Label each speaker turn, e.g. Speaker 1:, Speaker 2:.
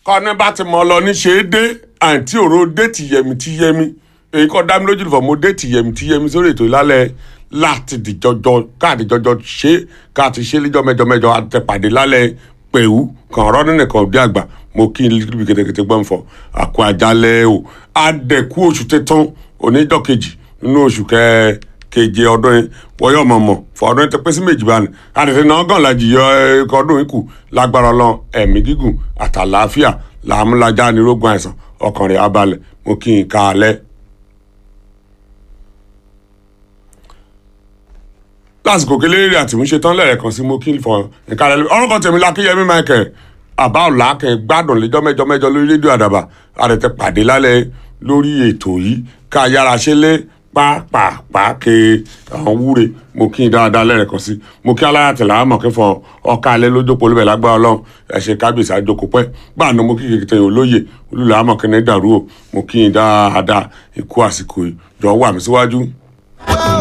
Speaker 1: kọ́ni bá ti mọ̀ lọ ní ṣe é dé àǹtí òró dé tìyẹmí tìyẹmí èyí kọ́ dá mi lójú nìfọ̀ mo dé tìyẹmí tìyẹmí sórí ètò ìlálẹ̀ láti dìjọjọ káàdì jọjọ ṣe káàtì ṣe lẹ́jọ́ mẹ́jọ mẹ́jọ àtẹ̀pàdé lálẹ́ pẹ̀wú kàn ọ̀rọ̀ nínú kan òbí àgbà mo kí n líbi kẹtẹkẹtẹ gbọ́n fọ àkó àjálẹ̀ o àdẹ̀kú oṣù tẹ̀tàn oníjọ́ kejì nínú oṣù kẹ keje ọdún yìí wọ́yọ̀ mọ̀mọ́ fọ ọdún yìí tẹ pé sí méjì báyìí àtẹ̀tẹ̀ náà gàn lájì yọ ẹ̀kọ́ ọdún yìí kù lágbára ọlọ́run ẹ̀mí gígùn àtàlàáfíà làmúlájà nírógun àìsàn ọkàn rẹ̀ abalẹ̀ mo kí n ká alẹ́. lásìkò kéléré àtìmúṣe tán lẹ́ẹ̀kan sí mo kí n fọ nǹkan alẹ́ orúkọ tèmi lákíyẹmí michael àbá ọ̀la kẹ́ gbádùn lẹ́jọ́ mẹ́jọ mẹ́jọ lórí rédíò àdàbà àdètè pàdé lálẹ́ lórí ètò yìí ká yára ṣe lé pàápàá ke àwọn wúre mo kí n dáadáa lẹ́ẹ̀kan sí mo kí aláya tẹ̀lé àwọn mọ̀kẹ́fọ́ ọ̀ka alẹ́ lójókòó olúbẹ̀ lágbára ọlọ́run ẹ̀ṣẹ̀ kábíyèsí àjòkó pẹ́ gbàànú mo kí kékeré yìí olóye olùlẹ̀ àmọ̀kẹ́ni dàrú o mo kí n dáadáa ikú àsìkò ìjọ wà mí síwájú.